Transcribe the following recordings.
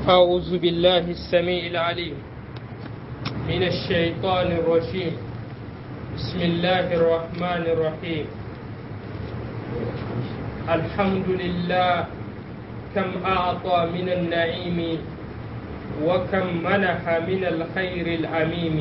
أعوذ بالله السميع العليم من الشيطان الرجيم بسم الله الرحمن الرحيم الحمد لله كم أعطى من النعيم وكم منح من الخير العميم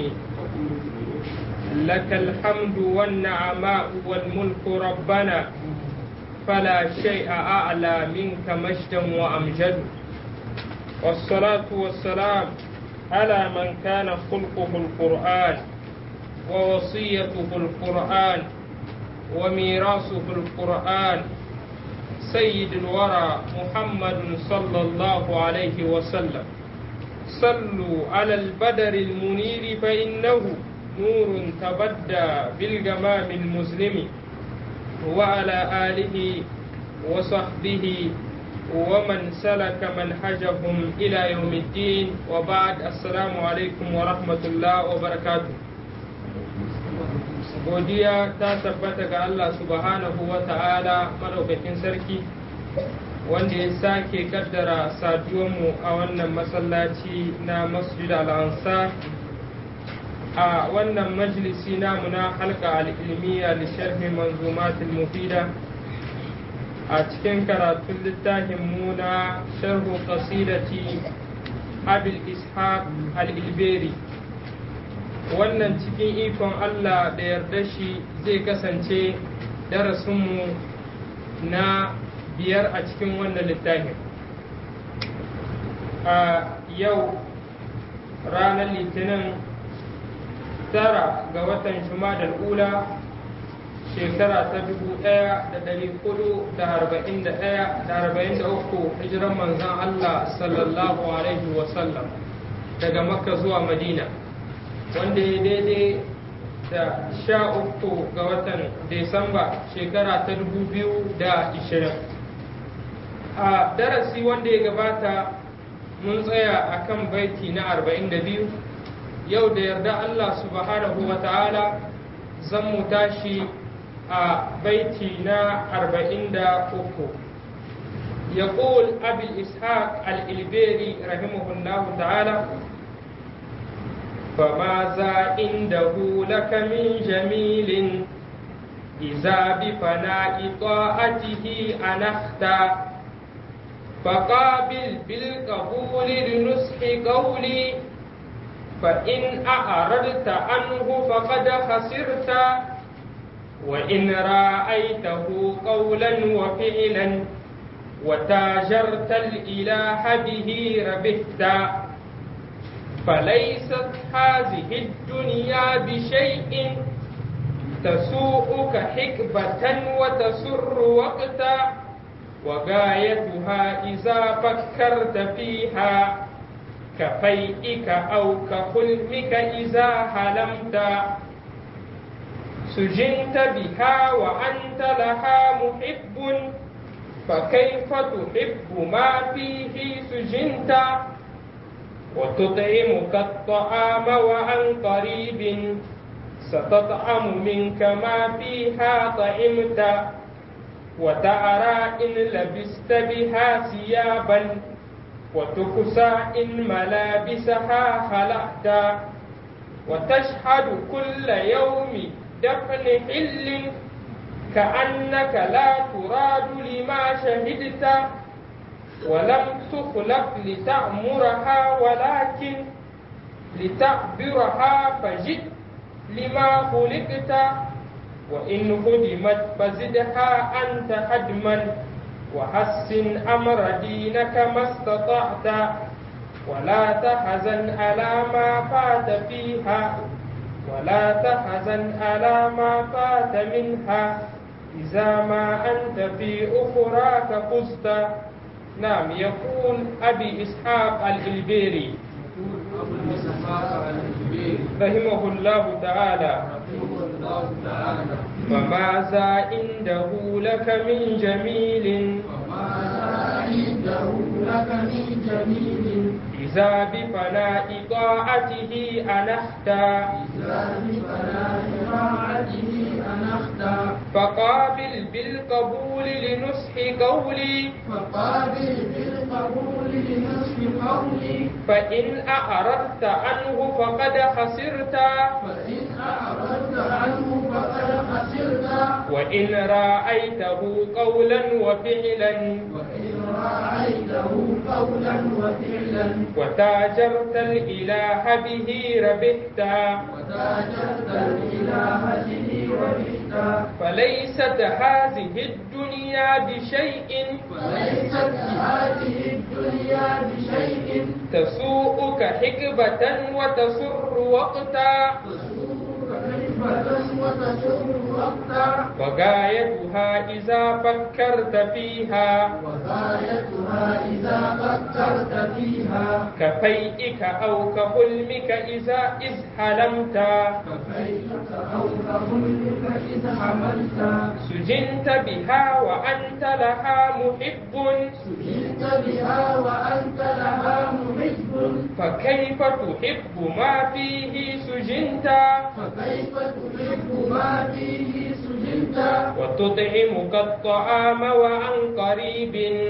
لك الحمد والنعماء والملك ربنا فلا شيء أعلى منك مجدا وأمجد والصلاة والسلام على من كان خلقه القرآن ووصيته القرآن وميراثه القرآن سيد الورى محمد صلى الله عليه وسلم صلوا على البدر المنير فإنه نور تبدى بالجمام المظلم وعلى آله وصحبه ومن سلك منهجهم إلى يوم الدين وبعد السلام عليكم ورحمة الله وبركاته godiya ta tabbata ga Allah subhanahu wa ta'ala madaukakin sarki wanda ya sake kaddara saduwanmu a wannan masallaci na masjid al-ansar a wannan majalisi namu na halka al-ilmiya li sharhi manzumat al-mufida a cikin karatun littafin mu na sharhu qasidati abil ishaq al-ilberi wannan cikin ikon Allah da yarda shi zai kasance darasinmu na biyar a cikin wannan littafin a yau ranar litinin tara ga watan jumadal ula shekara ta dubu ɗaya da ɗari hudu da arba'in da ɗaya da arba'in da uku hijiran manzan Allah sallallahu alaihi wasallam daga makka zuwa madina wanda ya daidai da sha uku ga watan Desamba shekara ta dubu biyu da ishirin. A darasi wanda ya gabata mun tsaya a kan baiti na arba'in da biyu yau da yarda Allah subhanahu wa ta'ala zan mu tashi a baiti na arba'in da uku. يقول أبي الإسحاق الإلبيري رحمه الله تعالى فماذا عنده لك من جميل إذا بفناء طاعته أنخت فقابل بالقبول لنصح قولي فإن أعرضت عنه فقد خسرت وإن رأيته قولا وفعلا وتاجرت الإله به ربحت فليست هذه الدنيا بشيء تسوءك حكبة وتسر وقتا وغايتها إذا فكرت فيها كفيئك أو كحلمك إذا حلمت سجنت بها وأنت لها محب فكيف تحب ما فيه سجنت وتطعمك الطعام وعن قريب ستطعم منك ما فيها طعمت وتعرى إن لبست بها ثيابا وتكسى إن ملابسها خلعت وتشهد كل يوم دفن حل كأنك لا تراد لما شهدت ولم تخلق لتأمرها ولكن لتعبرها فجد لما خلقت وإن خدمت فزدها أنت هدما وحسن أمر دينك ما استطعت ولا تحزن على ما فات فيها ولا تحزن على ما فات منها إذا ما أنت في أخراك فزت نعم يقول أبي إسحاق الإلبيري رحمه الله تعالى فماذا عنده لك من جميل إذا بفناء طاعته أنخت فقابل بالقبول لنصح قولي فقابل بالقبول لنصف قولي فإن أعرضت عنه فقد خسرت فإن أعرضت عنه فقد خسرت وإن رأيته قولا وفعلا وإن رأيته قولا وفعلا وتاجرت الإله به ربحت وتاجرت الإله به ربحت فليست هذه الدنيا بشيء وليست هذه الدنيا بشيء تسوءك حكبة وتسر وقتا تسوق خلفة وتسر وقتا وغايتها إذا فكرت فيها وغايتها إذا فكرت فيها كفيئك أو كحلمك إذا إذ حلمت فكيفك أو كظلمك إذا حملت سجنت بها وأنت لها محب سجنت بها وأنت لها محب فكيف تحب ما فيه سجنت فكيف تحب ما فيه سجنت وتطعمك الطعام وعن قريب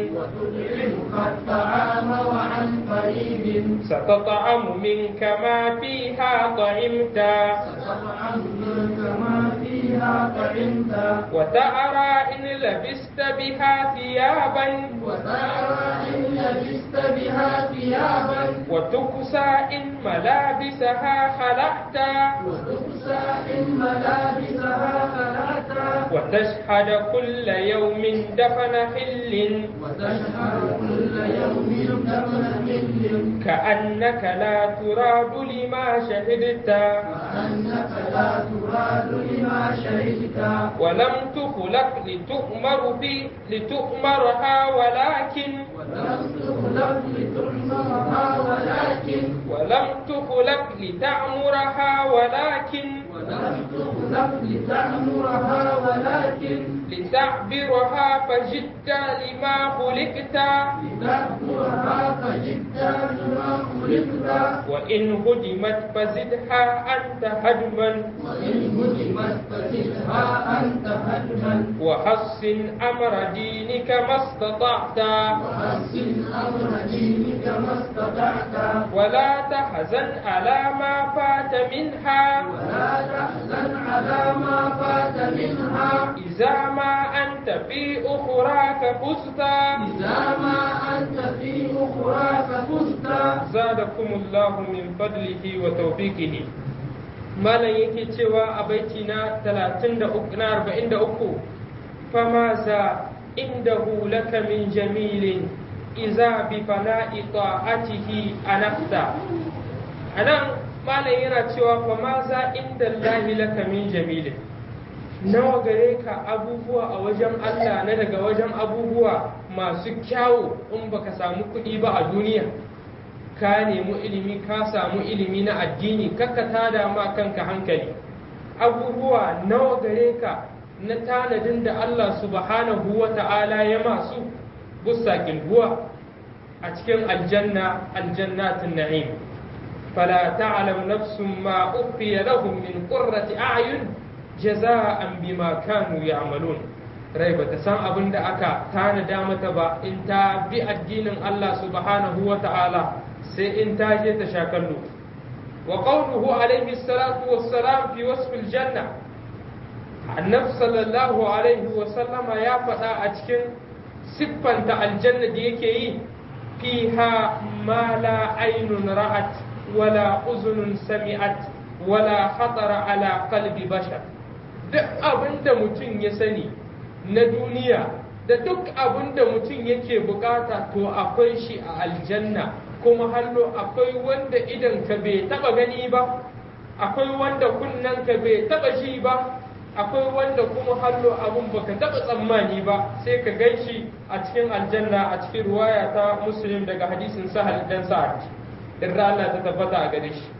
وتطعمك الطعام وعن قريب ستطعم منك ما فيها طعمت ستطعم منك ما فيها طعمت وتأرى إن لبست بها ثيابا وترى إن لبست بها ثيابا وتكسى إن ملابسها خلعت وتكسى إن ملابسها خلعت وتشهد كل يوم دفن حل وتشهر كل يوم دفن حل كأنك لا تراد لما شهدت وأنك لا تراد لما شهدت ولم تخلق لتؤمر في لتؤمرها ولكن ولم تخلق لتعمرها ولكن ولم تخلق لتعمرها ولكن ولم تخلق لتعمرها ولكن لتعبرها فجدت لما خلقت لتعبرها فجئت لما خلقت وإن هدمت فزدها أنت هدما وإن هدمت فزدها أنت هدما وحسن أمر دينك ما استطعت وحسن أمر دينك ما استطعت ولا تحزن على ما فات منها ولا تحزن على ما فات منها إذا ما أنت في أخراك فزت إذا ما أنت في أخراك فزت زادكم الله من فضله وتوفيقه malam yake cewa a baiti na 33 na 43 fama za indahu laka min jamilin iza bi fana'i ta'atihi anafta anan malam yana cewa fama za inda lahi laka min jamilin nawa gare ka abubuwa a wajen Allah na daga wajen abubuwa masu kyawu in baka samu kuɗi ba a duniya ka nemi ilimi ka samu ilimi na addini kakka tada ma kanka hankali abubuwa nawa gare ka na tanadin da Allah subhanahu wa ta'ala ya masu busa kilguwa a cikin aljanna aljannatin na'im fala ta'lam nafsun ma ukhfiya lahum min qurrati a'yun jaza'an bima kanu ya'malun rai bata san abin da aka tanada mata ba in ta bi addinin Allah subhanahu wa ta'ala sai in ta je ta sha kallo wa qawluhu alayhi salatu wassalam fi wasf aljanna annabi sallallahu alaihi wa sallama ya faɗa a cikin siffanta aljanna da yake yi fiha ma la aynun ra'at wala uzunun sami'at wala khatara ala qalbi bashar duk abinda mutum ya sani na duniya da duk abinda mutum yake bukata to akwai shi a aljanna kuma hallo akwai wanda idan ka bai taba gani ba akwai wanda kunnen ka bai taba shi ba akwai wanda kuma hallo abun baka taba tsammani ba sai ka ganshi a cikin aljanna a cikin ruwaya ta muslim daga hadisin sahal dan sa'ad irra Allah ta tabbata a gare shi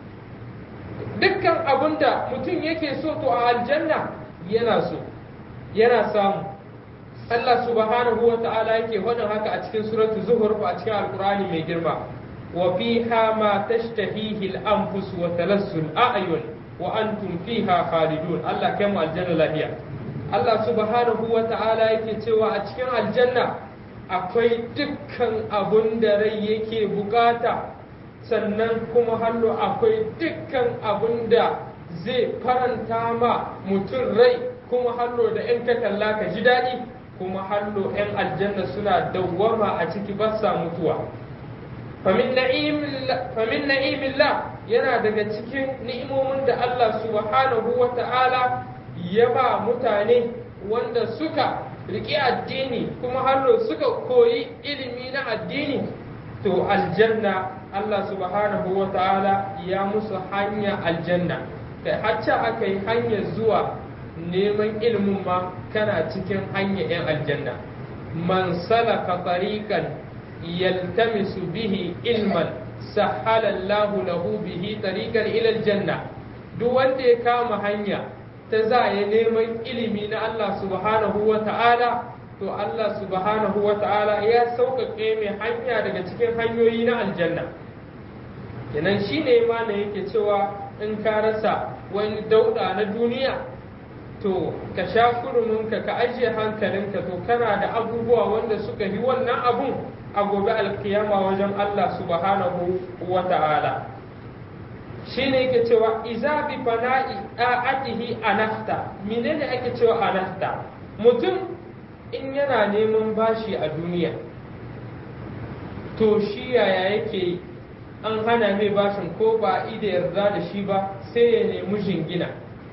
dukkan abun da mutum yake so to a aljanna yana so yana samu Allah subhanahu wa ta'ala yake faɗin haka a cikin suratul zuhur a cikin alqur'ani mai girma وفيها ما تشتهيه الأنفس وتلذ الأعين وأنتم فيها خالدون الله كم الجنة لهي الله سبحانه وتعالى yake cewa a cikin aljanna akwai dukkan abun da rai yake bukata sannan kuma hallo akwai dukkan abun da zai faranta ma mutum rai kuma hallo da in ka kalla ka ji daɗi kuma hallo 'yan aljanna suna dawwama a ciki ba sa mutuwa famin na'imillah yana daga cikin ni'imomin da Allah subhanahu wa ta'ala ya ba mutane wanda suka riƙe addini kuma hallo suka koyi ilimi na addini to aljanna Allah subhanahu wa ta'ala ya musu hanya aljanna kai hacca aka yi hanyar zuwa neman ilimin ma kana cikin hanya 'yan aljanna man salaka tariqan yaltamisu bihi ilman sahala Allah lahu bihi tariqan ila aljanna duk wanda ya kama hanya ta za ya neman ilimi na Allah subhanahu wa ta'ala to Allah subhanahu wa ta'ala ya sauƙaƙe mai hanya daga cikin hanyoyi na aljanna kenan shi ne ma yake cewa in ka rasa wani dauda na duniya to ka sha kuruminka ka ajiye hankalinka to kana da abubuwa wanda suka yi wannan abun a gobe alkiyama wajen Allah subhanahu wa ta'ala shi ne yake cewa iza bi fana'i a'atihi anafta menene ake cewa anafta mutum in yana neman bashi a duniya to shi yaya yake an hana mai bashin ko ba ida yarda da shi ba sai ya nemi jingina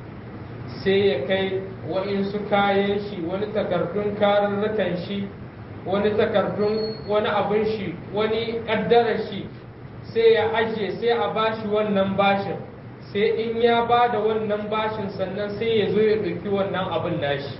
sai ya kai wa'insu kayan shi wani takardun kararrakan shi wani takardun wani abin shi wani ƙaddarar shi sai ya ajiye sai a bashi wannan bashin sai in ya ba da wannan bashin sannan sai ya zo ya ɗauki wannan abin nashi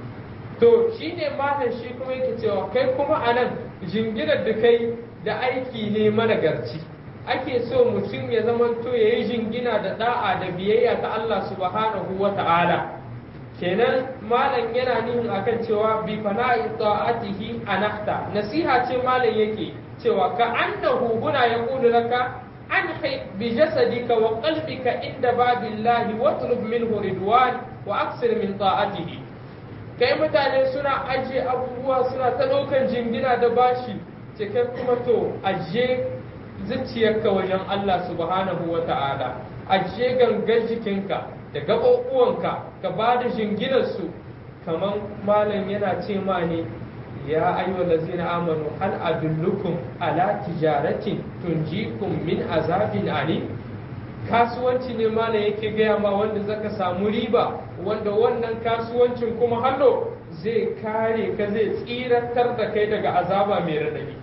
to shi ne matan shi kuma yake cewa kai kuma a nan jinginar da kai da aiki ne managarci ake so mutum ya zamanto ya yi jingina da da'a da biyayya ta Allah subhanahu wa ta'ala kenan malam yana nihin akan cewa bi fana'i ta'atihi anahta nasiha ce malam yake cewa ka annahu huna yaqulu laka anhi bi jasadika wa qalbika inda babillahi watlub minhu ridwan wa aksir min ta'atihi kai mutane suna ajiye abubuwa suna ta ɗaukan jingina da bashi ce kai kuma to ajiye zuciyarka wajen Allah subhanahu wa ta'ala ajiye gangan jikinka da gaɓoɓuwanka ka ba da jinginarsu kamar malam yana ce ma ne ya ayyuha lazina amanu hal adullukum ala tijaratin tunjikum min azabin alim kasuwanci ne malam yake gaya ma wanda zaka samu riba wanda wannan kasuwancin kuma hallo zai kare ka zai tsiratar da kai daga azaba mai radadi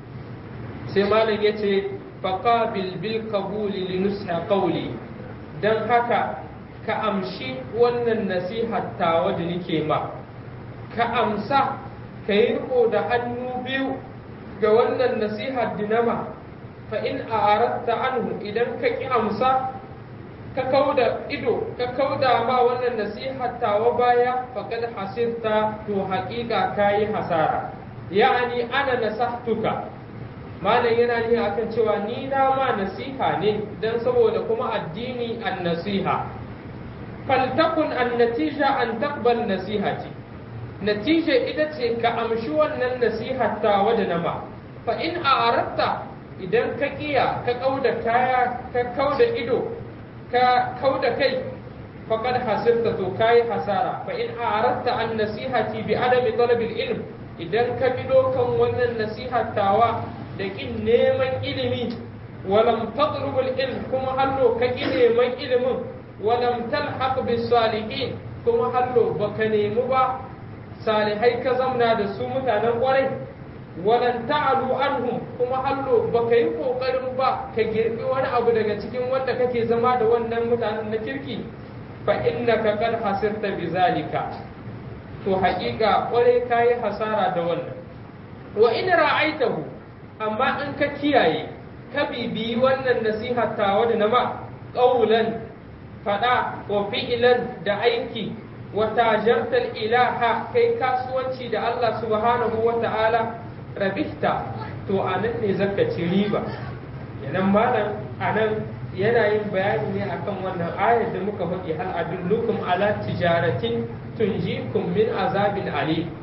sai malam ya ce faƙabil bil kabuli li nusha qawli dan haka ka amshi wannan nasihar tawa da nake ma ka amsa ka yi riko da hannu biyu ga wannan nasihar dinama fa in a'aratta anhu idan ka ki amsa ka kauda ido ka kauda ma wannan nasihar tawa baya faqad hasirta to haƙiƙa kayi hasara ya'ani ana nasahtuka malam yana ne akan cewa ni na ma nasiha ne dan saboda kuma addini an nasiha faltakun an natija an taqbal nasihati natija ita ce ka amshi wannan nasihar tawa da nama fa in a'aratta idan ka kiya ka kauda kaya ka kauda ido ka kauda kai faqad hasirta to kai hasara fa in a'aratta an nasihati bi adami talabil ilm idan ka bi dokan wannan nasihar tawa da kin neman ilimi walam tatlubul ilm kuma hallo ka ki neman ilimin walam talhaq bis salihin kuma hallo baka nemi ba salihai ka zamna da su mutanen kwarai walan ta'alu anhum kuma hallo baka yi kokarin ba ka girbi wani abu daga cikin wanda kake zama da wannan mutanen na kirki fa innaka qad hasirta bizalika to haƙiƙa kwarai kayi hasara da wannan wa in ra'aitahu amma in ka kiyaye ka bibiyi wannan nasiha tawa da nama ƙaulan faɗa wa fi'ilan da aiki wa tajartal ilaha kai kasuwanci da Allah subhanahu wa ta'ala rabihta to anan ne zaka ci riba yanan malam anan yana yin bayani ne akan wannan ayar da muka faɗi hal adullukum ala tijaratin tunjikum min azabin alim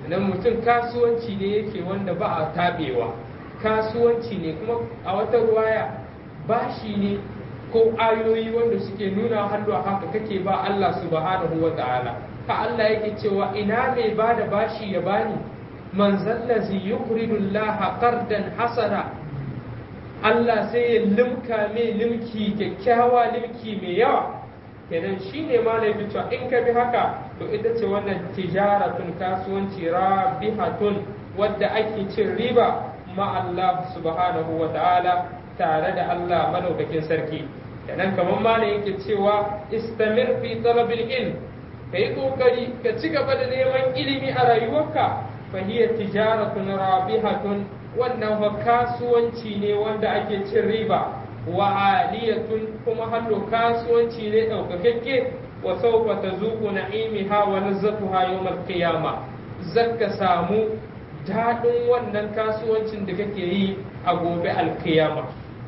nan mutum kasuwanci ne yake wanda ba a tabewa kasuwanci ne kuma a wata ruwaya bashi ne ko ayoyi wanda suke nuna hannu a haka kake ba Allah subhanahu wa ta'ala ka Allah yake cewa ina mai ba da bashi ya bani man zallazi yuqridu Allah qardan hasana Allah sai ya limka mai limki kyakkyawa limki mai yawa kenan shine ma na cewa in ka bi haka to ita ce wannan tijaratun kasuwanci rabihatun wadda ake cin riba ma Allah subhanahu wa ta'ala tare da Allah madaukakin sarki kenan kamar ma ne yake cewa istamir fi talabil ilm ka yi kokari ka ci gaba da neman ilimi a rayuwarka fa hiya tijaratun rabihatun wannan fa kasuwanci ne wanda ake cin riba wa aliyatun kuma hallo kasuwanci ne daukakakke wa sawfa tazuqu na'imiha wa lazzatuha yawm al-qiyamah zakka samu daɗin wannan kasuwancin da kake yi a gobe alkiyama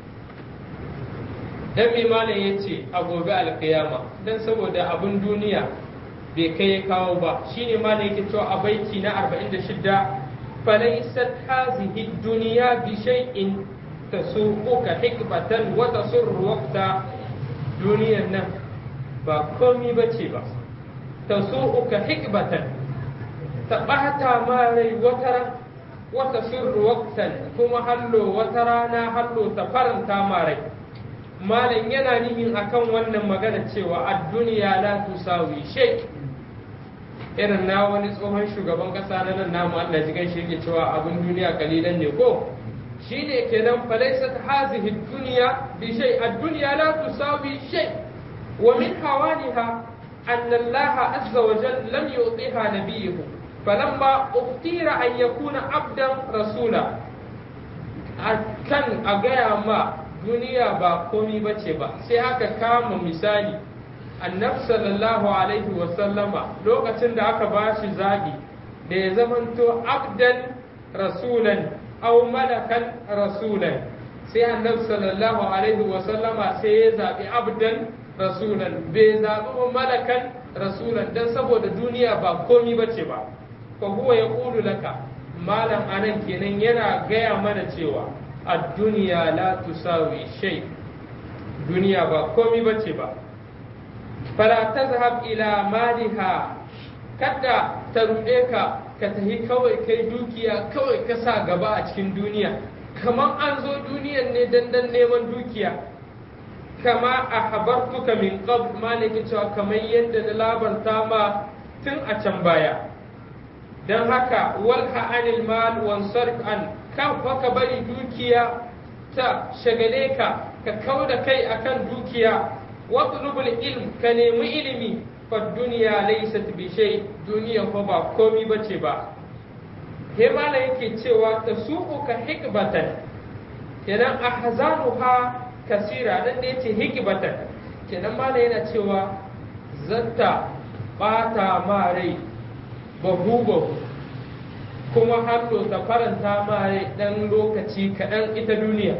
dan mai malam ya ce a gobe alkiyama dan saboda abin duniya bai kai kawo ba shine malam yake cewa a baiti na 46 falaysat hazihi dunya bi shay'in tasuquka hikmatan wa tasurru waqta duniyan nan ba komi bace ba tasuquka hikmatan ta ɓata ma rai wata wata sirru waktan kuma hallo wata rana hallo ta faranta ma rai malam yana nihin akan wannan magana cewa a duniya la tusawi shay irin na wani tsohon shugaban kasa na nan namu Allah ji gaishe yake cewa abin duniya kalilan ne ko shine kenan falaysat hazihi dunya bi shay ad-dunya la tusawi shay wa min hawaniha أن الله عز وجل لم يعطيها نبيه فلما اختير أن يكون عبدا رسولا kan a gaya ma duniya ba komi ba ce ba sai aka kama misali annab sallallahu alaihi wasallama lokacin da aka ba shi zaɓi da ya zamanto abdan rasulan au malakan rasulan sai annab sallallahu alaihi wasallama sai ya zaɓi abdan rasulan bai zaɓi malakan rasulan don saboda duniya ba komi ba ce ba fa huwa ya ƙulu laka malam anan kenan yana gaya mana cewa a duniya la tusawi shay duniya ba komi ba ce ba fala tazhab ila maliha kada ta ruɗe ka ka tafi kawai kai dukiya kawai ka sa gaba a cikin duniya kamar an zo duniyan ne dandan neman dukiya kama a habartuka min qab maliki cewa kamar yadda na labarta ma tun a can baya don haka walha anil mal wansarif an kan fa ka bari dukiya ta shagale ka ka kau da kai akan dukiya watlubul ilm ka nemi ilimi fa duniya laysat bi shay duniya fa ba komi bace ba he mala yake cewa tasu'uka hikbatan kenan ahzanuha kasira nan da yace hikbatan kenan mala yana cewa zata bata ma rai babu babu kuma hannu ta faranta ma rai dan lokaci kaɗan ita duniya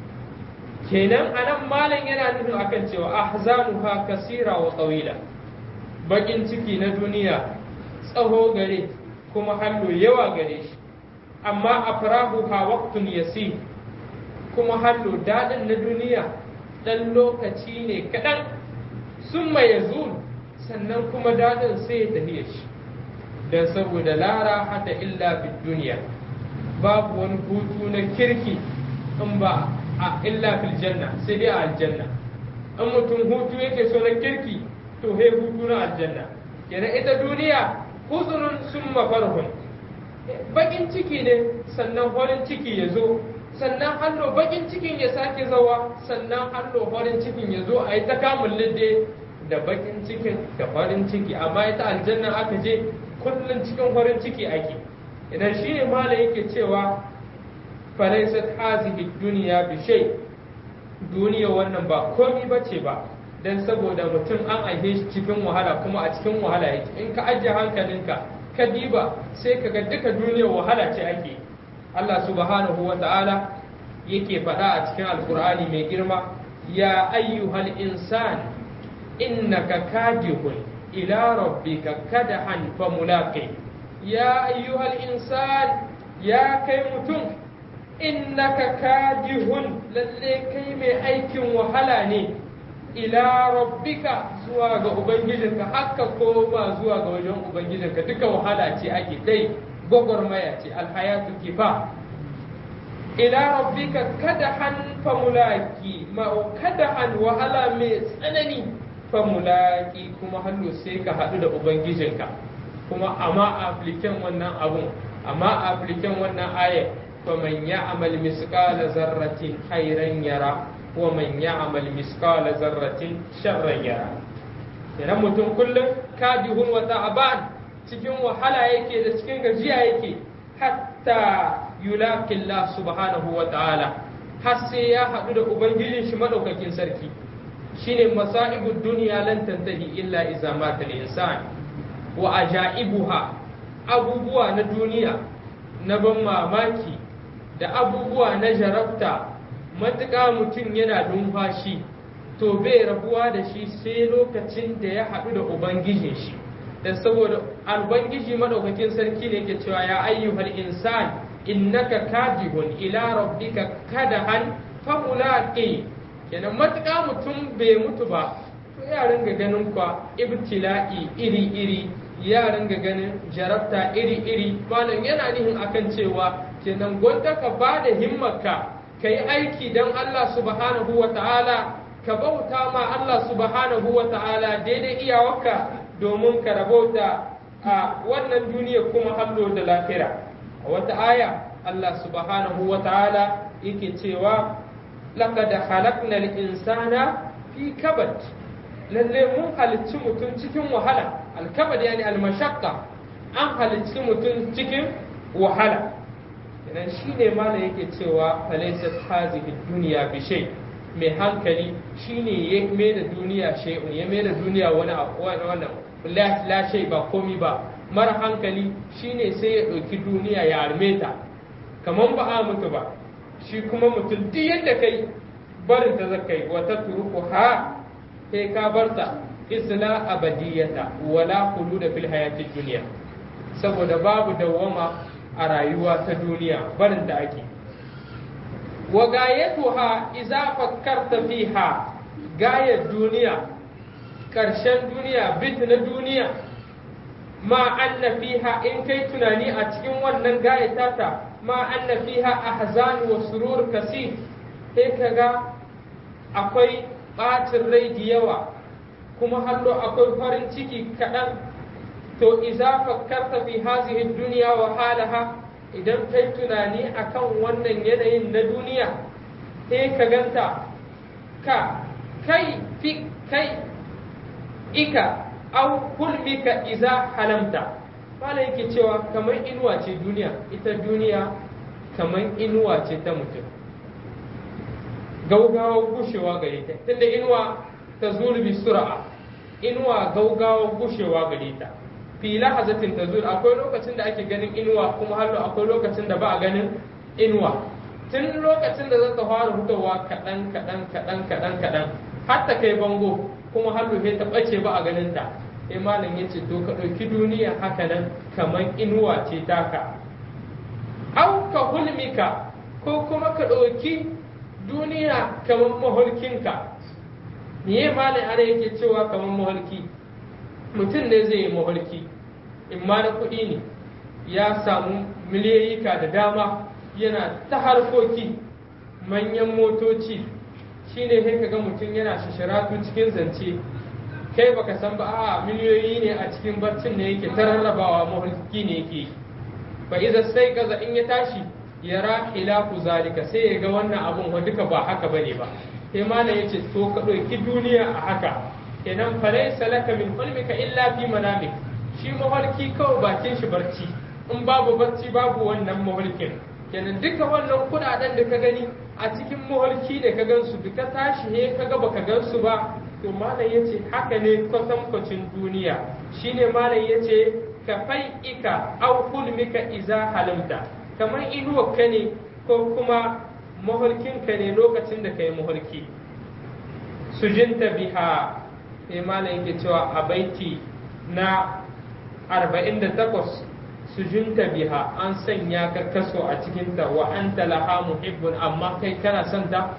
kenan anan malam yana nufin akan cewa ahzanuha kasira wa tsawila bakin ciki na duniya tsaho gare kuma hannu yawa gare shi amma afrahuha waqtun yasir kuma hannu daɗin na duniya ɗan lokaci ne kaɗan sun mai sannan kuma daɗin sai ya tafiya shi don saboda lara hata illa fi duniya babu wani hutu na kirki in ba a illa fil janna sai dai a aljanna in mutum hutu yake so na kirki to he hutu na aljanna kenan ita duniya huzunun sun mafarhun bakin ciki ne sannan farin ciki ya zo sannan hallo bakin cikin ya sake zawa sannan hallo farin cikin ya zo a yi ta kamun lidde da bakin cikin da farin ciki amma ita aljanna aka je kullum cikin farin ciki ake idan shi ne mala yake cewa falaisat hazihi duniya bi shay duniya wannan ba komi bace ba dan saboda mutum an aihe shi cikin wahala kuma a cikin wahala yake in ka ajiye hankalinka ka diba sai ka ga duka duniyar wahala ce ake Allah subhanahu wa ta'ala yake faɗa a cikin alkur'ani mai girma ya ayyuhal insan innaka kadihun ila rabbika kadahan famulaqi ya ayyuhal insan ya kai mutum innaka kadihun lalle kai mai aikin wahala ne ila rabbika zuwa ga ubangijinka haka koma zuwa ga wajen ubangijinka duka wahala ce ake dai gwagwarmaya ce alhayatu kifa ila rabbika kada han famulaki ma kada han wahala mai tsanani famulaki kuma hallo sai ka haɗu da ubangijinka kuma amma apliken wannan abun amma apliken wannan ayat faman ya'mal misqala zarratin khairan yara wa man ya'mal misqala zarratin sharran yara idan mutum kullum kadihun wa ta'ban cikin wahala yake da cikin gajiya yake hatta yulaqi Allah subhanahu wa ta'ala har sai ya haɗu da ubangijin shi madaukakin sarki shine masa'ibud dunya lan tantahi illa iza mata al-insan wa ajaibuha abubuwa na duniya na ban mamaki da abubuwa na jarabta matuƙa mutum yana numfashi to bai rabuwa da shi sai lokacin da ya haɗu da ubangijin shi da saboda albangiji madaukakin sarki ne ke cewa ya ayyuhal insan innaka kadihun ila rabbika kadahan famulaqi kenan matuƙa mutum bai mutu ba to ya ringa ganin kwa ibtila'i iri iri ya ringa ganin jarabta iri iri malam yana nihin akan cewa kenan gwanda ka ba da himmarka ka yi aiki don Allah subhanahu wa ta'ala ka bauta ma Allah subhanahu wa ta'ala daidai iyawarka domin ka rabauta a wannan duniya kuma hallo da lafira a wata aya Allah subhanahu wa ta'ala yake cewa laqad khalaqna al-insana fi kabad lalle mun halicci mutum cikin wahala al-kabad yani al-mashaqqa an halicci mutum cikin wahala idan shi ne mana yake cewa falaisat hazihi duniya bi shay mai hankali shine ya mai da duniya shay'un ya mai da duniya wani wannan la shay ba komi ba mara hankali shine sai ya ɗauki duniya ya arme ta kaman ba a mutu ba shi kuma mutum duk yadda kai barin ta zakai wata turuku ha kai ka barta isla abadiyata wala da fil hayatid duniya saboda babu dawwama a rayuwa ta duniya barin da ake wa gayatuha iza fakkarta fiha gayar duniya ƙarshen duniya bit na duniya ma anna fiha in kai tunani a cikin wannan gayata ta ma anna fiha ahzan wa surur kasir sai kaga akwai ɓacin rai da yawa kuma hallo akwai farin ciki kaɗan to iza fakkarta fi hazihi duniya wa halaha idan kai tunani akan wannan yanayin na duniya sai ka ganta ka kai fi kai ika au hulmika iza halamta mala yake cewa kamar inuwa ce duniya ita duniya kamar inuwa ce ta mutum gaugawa gushewa gare ta tunda inuwa ta zurbi sura'a inuwa gaugawa gushewa gare ta fi lahazatin ta zuwa akwai lokacin da ake ganin inuwa kuma hallo akwai lokacin da ba a ganin inuwa tun lokacin da za ta fara fitowa kaɗan kaɗan kaɗan kaɗan kaɗan har ta kai bango kuma hallo sai ta ɓace ba a ganin ta sai malam ya ce to ka ɗauki duniya haka nan kamar inuwa ce taka au ka hulmika ko kuma ka ɗauki duniya kamar maholkinka me malam ana yake cewa kamar maholki mutum ne zai yi maholki in ma na kuɗi ne ya samu miliyoyika da dama yana ta harkoki manyan motoci shine sai kaga mutum yana shishiratu cikin zance kai baka san ba a miliyoyi ne a cikin barcin ne yake ta rarrabawa maholki ne yake fa iza sai kaza in ya tashi yara khilafu zalika sai ya ga wannan abun wa duka ba haka bane ba sai malam yace to ka ɗauki duniya a haka kenan falaisa laka min hulmika illa fi manamik shi maholki kawai bakin shi barci in babu barci babu wannan maholkin kenan duka wannan kudaden da ka gani a cikin maholki da ka gansu duka tashi he ka ga baka gansu ba to malam yace haka ne kwatankwacin duniya shine malam yace ka fai ika au hulmika iza halamta kamar inuwa ka ne ko kuma maholkin ka ne lokacin da ka yi maholki sujinta biha sai malam yake cewa a baiti na 48 sujunta biha an sanya ka kaso a cikinta wa anta laha muhibbun amma kai kana son ta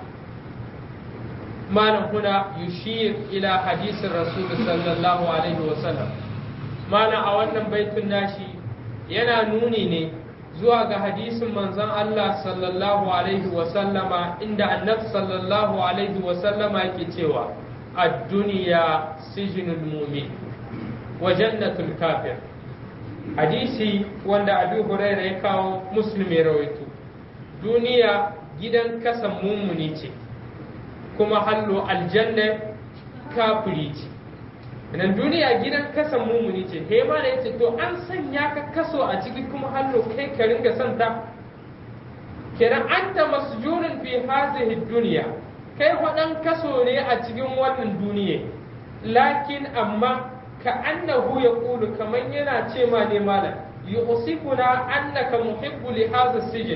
malam huna yushir ila hadisin rasul sallallahu alaihi wa sallam malam a wannan baitun nashi yana nuni ne zuwa ga hadisin manzon Allah sallallahu alaihi wa sallama inda annabi sallallahu alaihi wa sallama yake cewa ad-dunya sijnul mu'min wa jannatul kafir hadisi wanda Abu Hurairah ya kawo Muslim ya rawaito duniya gidan kasan mumuni ce kuma hallo aljanna kafiri ce nan duniya gidan kasan mumuni ce he ma da yace to an sanya ka kaso a ciki kuma hallo kai ka ringa son ta kenan anta masjunun fi hadhihi dunya kai wadan kaso ne a cikin wannan duniya lakin amma ka annahu yaqulu kaman yana ce ma ne malam yusifuna annaka muhibbu li hadha sijin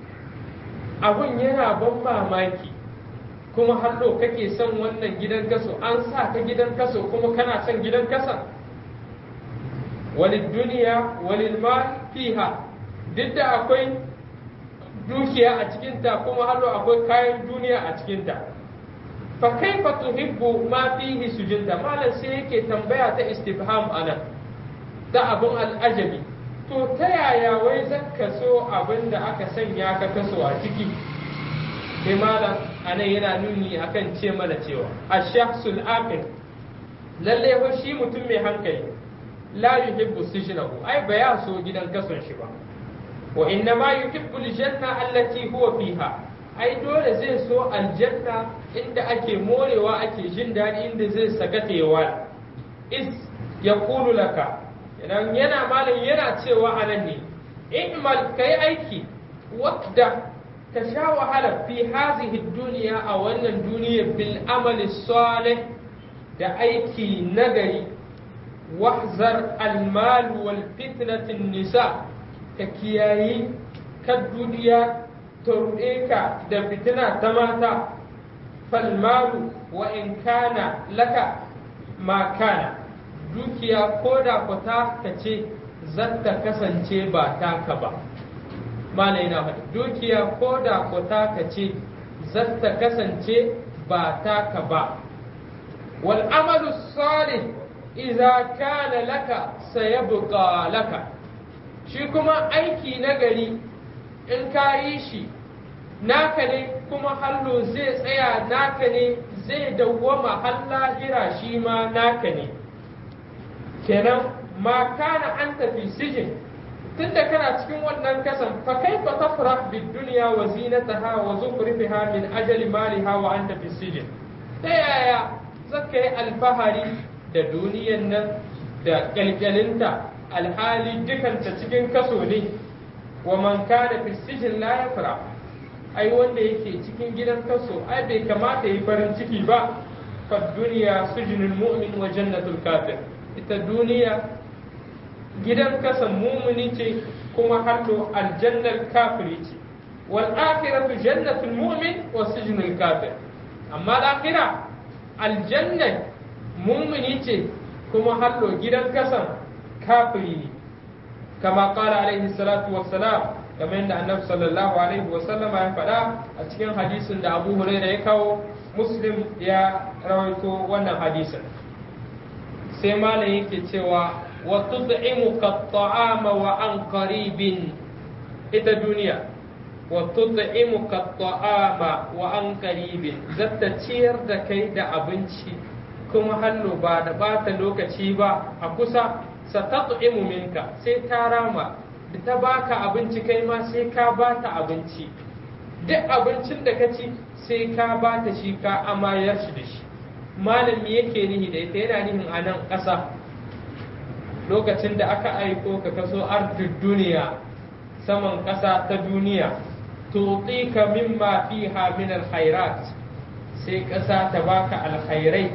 abun yana ban mamaki kuma hallo kake son wannan gidan kaso an sa ka gidan kaso kuma kana son gidan kasa walid duniya walil mal fiha duk da akwai dukiya a cikinta kuma hallo akwai kayan duniya a cikinta fa kaifa tuhibbu ma fihi sujinta malam sai yake tambaya ta istifham anan ta abun al'ajabi to ta yaya wai zaka so abin da aka sanya ka kaso a ciki sai malam anan yana nuni akan ce mana cewa ash-shakhsul aqil lalle fa shi mutum mai hankali la yuhibbu sijnahu ai ba ya so gidan kason shi ba wa inna ma yuhibbu al-janna allati huwa fiha ai dole zai so aljanna inda ake morewa ake jin daɗi inda zai sakatewa is yaqulu laka idan yana malam yana cewa anan ne i'mal kai aiki wadda ka sha wahala fi hazihi duniya a wannan duniya bil amali salih da aiki nagari wahzar almal wal fitnatin nisa ka kiyayi ka duniya ta ruɗe ka da fitina ta mata falmalu wa in kana laka ma kana dukiya ko da kwata ka ce zata kasance ba taka ba mala yana faɗi dukiya ko da ko taka ce zata kasance ba taka ba wal amalu salih idza kana laka sayabqa laka shi kuma aiki nagari in ka yi shi naka ne kuma hallo zai tsaya naka ne zai dawwama har lahira shi ma naka ne kenan ma kana an tafi sijin tunda kana cikin wannan kasan fa kaifa tafrah bid dunya wa zinataha wa zukhrifiha min ajali maliha wa anta fi sijin ta yaya zaka yi alfahari da duniyan nan da kyalkyalinta alhali dukanta cikin kaso ne wa man kana fi sijin la yafra ai wanda yake cikin gidan kaso ai bai kamata yi farin ciki ba fa duniya sujnul mu'min wa jannatul kafir ita duniya gidan kasan mumuni ce kuma hallo aljannar kafiri ce wal akhiratu jannatul mu'min wa sijnul kafir amma akhira aljannar mumuni ce kuma hallo gidan kasan kafiri ne kama qala alaihi salatu wassalam kamar yadda annabi sallallahu alaihi wasallam ya faɗa a cikin hadisin da Abu Hurairah ya kawo Muslim ya rawaito wannan hadisin sai malam yake cewa wa tud'imuka at-ta'ama wa an qaribin ita duniya wa tud'imuka at-ta'ama wa an qaribin zatta ciyar da kai da abinci kuma hallo ba da bata lokaci ba a kusa satat'imu minka sai ta rama da ta baka abinci kai ma sai ka bata abinci duk abincin da ka ci sai ka bata shi ka amayar shi da shi malami yake nihi da ita yana nihin a nan ƙasa lokacin da aka aiko ka kaso ardud duniya saman ƙasa ta duniya tuqika mimma fiha min alkhairat sai ƙasa ta baka alkhairai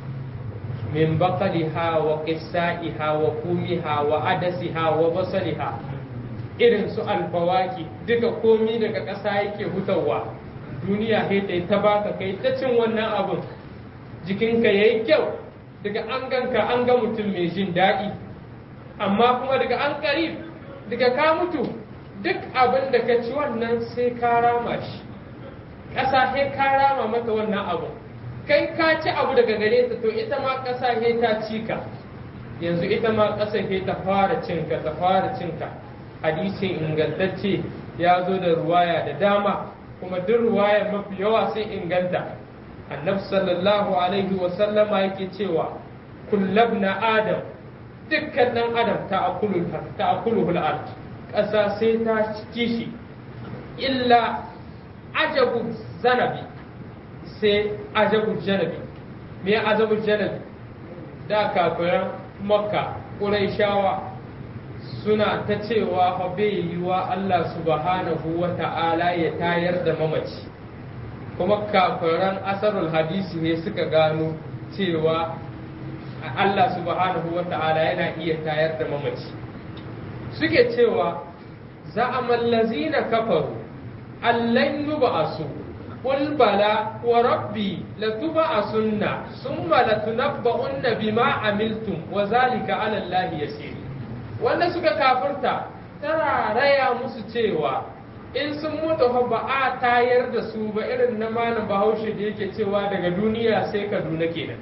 min baqaliha wa qissaiha wa kumiha wa adasiha wa basaliha irin su alfawaki duka komi daga ƙasa yake hutawa duniya sai ta baka kai ta cin wannan abun jikinka ya yi kyau daga an ganka an ga mutum mai jin daɗi amma kuma daga an ƙarib daga ka mutu duk abin da ka ci wannan sai ka rama shi ƙasa sai ka rama mata wannan abu kai ka ci abu daga gare ta to ita ma ƙasa sai ta ci ka yanzu ita ma ƙasa sai ta fara cinka ta fara cinka hadisin ingantacce ya zo da ruwaya da dama kuma duk ruwaya mafi yawa sai inganta annabi sallallahu alaihi wa sallama yake cewa kullabna adam dukkan dan adam ta akulu ta akulu ard ƙasa sai ta ci shi illa ajabu zanabi sai ajabu janabi me ajabu janabi da kafiran makka ƙuraishawa suna ta cewa fa bai yiwa Allah subhanahu wa ta'ala ya tayar da mamaci kuma kafiran asarul hadisi ne suka gano cewa Allah subhanahu wa ta'ala yana iya tayar da mamaci suke cewa za'amal lazina kafaru allan yub'asu qul bala wa rabbi latub'asunna thumma latunabba'unna bima amiltum wa zalika 'ala allahi yasir wanda suka kafirta tana raya musu cewa in sun mutu fa ba a tayar da su ba irin na malam bahaushe da yake cewa daga duniya sai kaduna kenan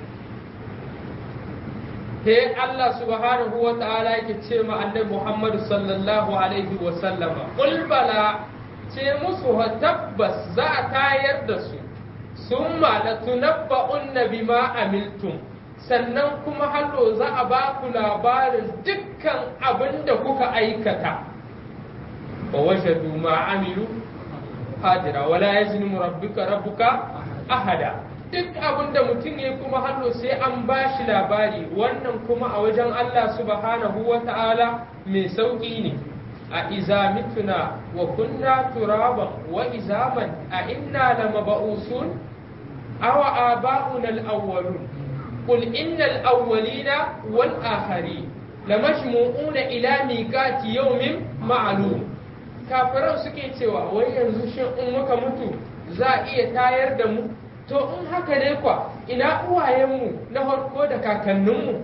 sai Allah subhanahu wa ta'ala yake ce ma annabi Muhammad sallallahu alaihi wa sallama qul bala ce musu ha tabbas za a tayar da su summa latunabba'unna bima amiltum sannan kuma hallo za a ba ku labarin dukkan abin da kuka aikata wa wajadu ma amilu hadira wala yazlimu rabbuka rabbuka ahada duk abin da mutum ya kuma hallo sai an ba shi labari wannan kuma a wajen Allah subhanahu wa ta'ala mai sauƙi ne a iza mituna wa kunna turaban wa izaman a inna la maba'usun awa aba'una al-awwalun qul innal awwalina wal akharin lamajmu'una ila miqati yawmin ma'lum kafiran suke cewa wai yanzu shin in muka mutu za a iya tayar da mu to in haka ne kwa ina uwayenmu na farko da kakanninmu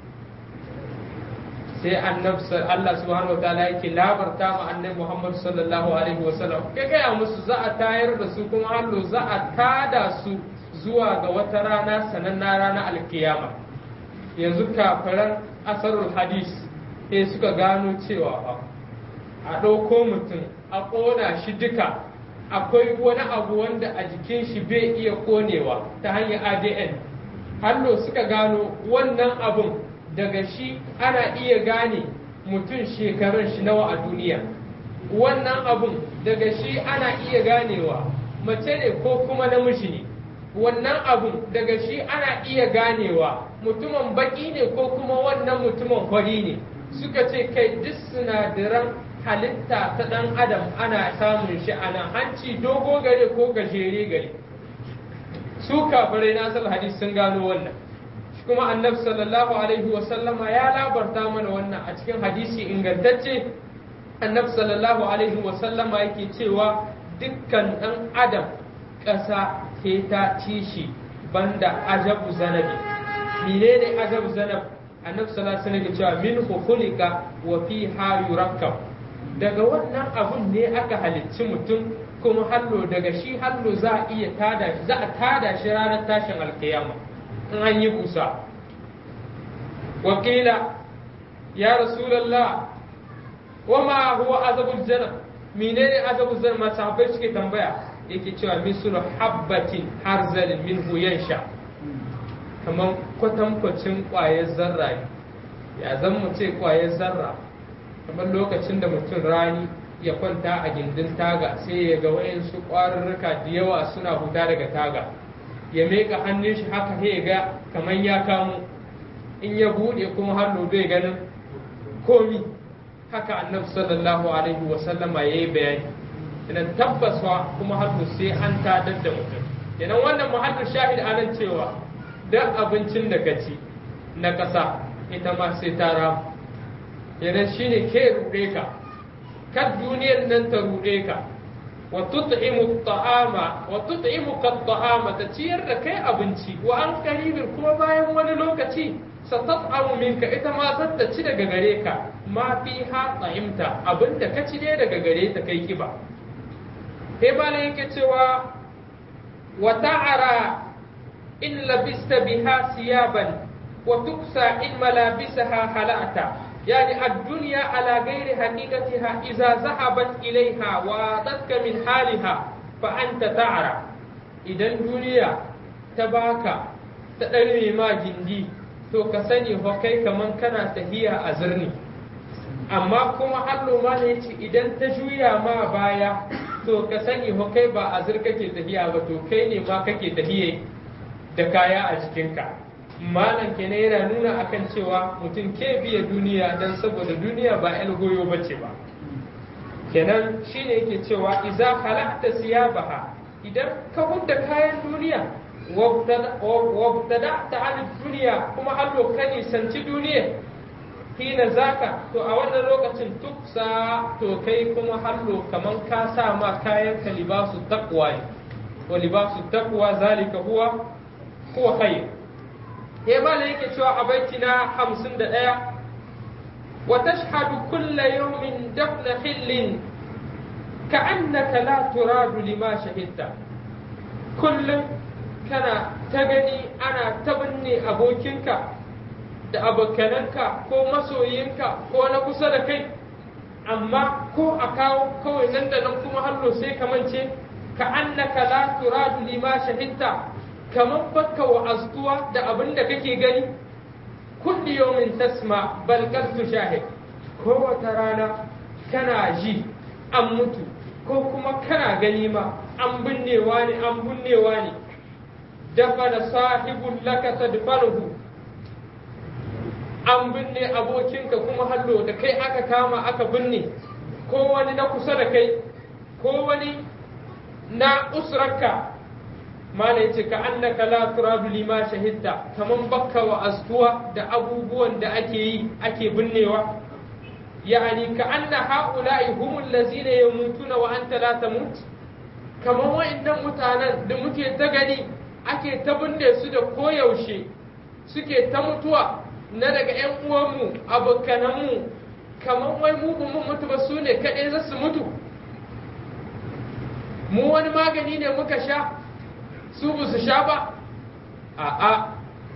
sai annabi Allah subhanahu wa ta'ala yake labarta ma annabi Muhammad sallallahu alaihi wa sallam kai gaya musu za a tayar da su kuma hallo za a tada su zuwa ga wata rana sananna rana alkiyama yanzu kafiran asarul hadis sai suka gano cewa a ɗauko mutum a ƙona shi duka akwai wani abu wanda a jikin shi bai iya konewa ta hanyar adn hallo suka gano wannan abun daga shi ana iya gane mutum shekarun shi nawa a duniya wannan abun daga shi ana iya ganewa mace ne ko kuma namiji ne wannan abun daga shi ana iya ganewa mutumin baki ne ko kuma wannan mutumin kwari ne suka ce kai duk sinadaran halitta ta ɗan adam ana samun shi a nan hanci dogo gare ko gajere gare su kafirai na asal hadis sun gano wannan shi kuma annabi sallallahu alaihi wa sallama ya labarta mana wannan a cikin hadisi ingantacce annabi sallallahu alaihi wa sallama yake cewa dukkan ɗan adam ƙasa ke ta ci shi banda ajabu zanabi menene ajabu zanab annabi sallallahu alaihi wa sallam cewa min khuliqa wa fiha yurakkab daga wannan abun ne aka halicci mutum kuma hallo daga shi hallo za a iya tada shi za a tada shi ranar tashin alkiyama in an yi busa wakila ya rasulallah wa ma huwa azabul janna menene azabul janna ma sahabbai suke tambaya yake cewa mislu habbatin harzal minhu yansha kamar kwatankwacin kwayar zarra ya zan mu ce kwayar zarra kamar lokacin da mutum rani ya kwanta a gindin taga sai ya ga wayansu ƙwarurruka da yawa suna huta daga taga ya meka hannun shi haka sai ya ga kamar ya kamo in ya buɗe kuma hannu bai ganin komi haka annabi sallallahu alaihi wa sallama yayi bayani idan tabbaswa kuma hannu sai an tadar da mutum idan wannan muhallin shahid anan cewa dan abincin da ka ci na ƙasa ita ma sai ta ramu yana shi ne ke ruɗe ka kan duniyar nan ta ruɗe ka wa tut'imu ta'ama wa tut'imu ta'ama ta ciyar da kai abinci wa an qaribin kuma bayan wani lokaci satat'amu minka ita ma zata ci daga gare ka ma fi ha ta'imta abinda ka ci ne daga gare ta kai kiba sai bala yake cewa wa ta'ara in labista biha siyaban wa tuksa in malabisaha halata يعني الدنيا على غير حقيقتها إذا ذهبت إليها وأعطتك من حالها فأنت تعرى إذا الدنيا تباكى تدري ما جندي to ka sani fa kai kaman kana tahiya a zirni amma kuma Allah ma ne ce idan ta juya ma baya to ka sani fa kai ba a zir kake tahiya ba to kai ne ma kake tahiye da kaya a jikinka malam kenan yana nuna akan cewa mutum ke biya duniya don saboda duniya ba yan goyo bace ba kenan shine yake cewa iza halakta siyabaha idan ka hudda kayan duniya wabtada ta an duniya kuma hallo ka nisanci duniya hina zaka to a wannan lokacin tuksa to kai kuma hallo kaman ka sa ma kayan ka libasu taqwa wa libasu taqwa zalika huwa huwa khair ya bala yake cewa a baiti na hamsin da ɗaya wa tashhadu kulla yawmin dafna hillin ka annaka la turadu lima shahidta kullum kana ta gani ana ta binne abokinka da abokananka ko masoyinka ko na kusa da kai amma ko a kawo kawai nan da nan kuma hallo sai ka mance ka annaka la turadu lima shahidta kamar baka wa'aztuwa da abin da kake gani kulli yawmin tasma bal qad shahid ko wata rana kana ji an mutu ko kuma kana gani ma an binnewa ne an binnewa ne dafa da sahibul laka tadfanuhu an binne abokinka kuma hallo da kai aka kama aka binne ko wani na kusa da kai ko wani na usrarka mala yace ka annaka la turadu lima shahidta kaman bakka wa astuwa da abubuwan da ake yi ake binnewa yani ka anna haula'i humul ladzina yamutuna wa anta la tamut kaman wa'annan mutanen da muke ta gani ake ta binne su da koyaushe suke ta mutuwa na daga ƴan uwanmu abokananmu kaman wai mu mun mutu ba su ne kaɗai za su mutu mu wani magani ne muka sha su ba su sha ba a'a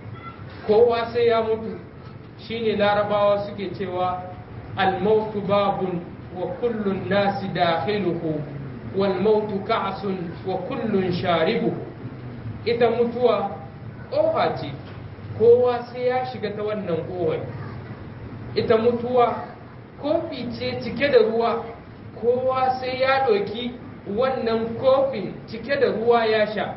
kowa sai ya mutu shine larabawa suke cewa almautu babun wa kullun nasi dakhiluhu wal mautu ka'sun wa kullun sharibu ita mutuwa ƙofa ce kowa sai ya shiga ta wannan ƙofar ita mutuwa kofi ce cike da ruwa kowa sai ya ɗauki wannan kofin cike da ruwa ya sha